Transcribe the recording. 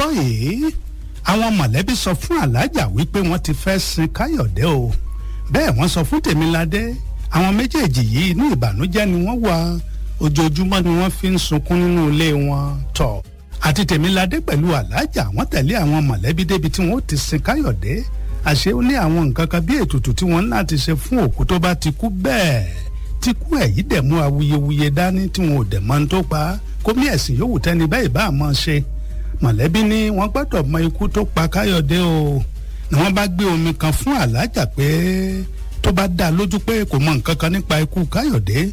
gbọ́ yìí àwọn mọ̀lẹ́bí sọ fún alájà wípé wọ́n ti fẹ́ sin káyọ̀dé o bẹ́ẹ̀ wọ́n sọ fún tèmiládé àwọn méjèèjì yìí inú ìbànújẹ́ ni wọ́n wà ojoojúmọ́ ni wọ́n fi ń sunkún nínú ilé wọn tọ̀ àti tèmiládé pẹ̀lú alájà wọ́n tẹ̀lé àwọn mọ̀lẹ́bí débi tí wọ́n ti sin káyọ̀dé àṣé ó ní àwọn nǹkan kan bí ètùtù tí wọ́n ń láti ṣe fún òkú tó bá ti kú bẹ́ẹ̀ tí kú ẹ̀ yìí dẹ̀ mú awuyewuye dání tí wọn ò dẹ̀ mọ́ ní tó pa kó mí ẹ̀sìn yòówù tẹ́ni bẹ́ẹ̀ bá mọ́ ṣe mọ̀lẹ́bí ní wọ́n gbọ́dọ̀ mọ ikú tó pa káyọ̀dé o ni wọ́n bá gbé omi kan fún alájà pé tó bá dá lójú pé kò mọ nǹkan kan nípa ikú káyọ̀dé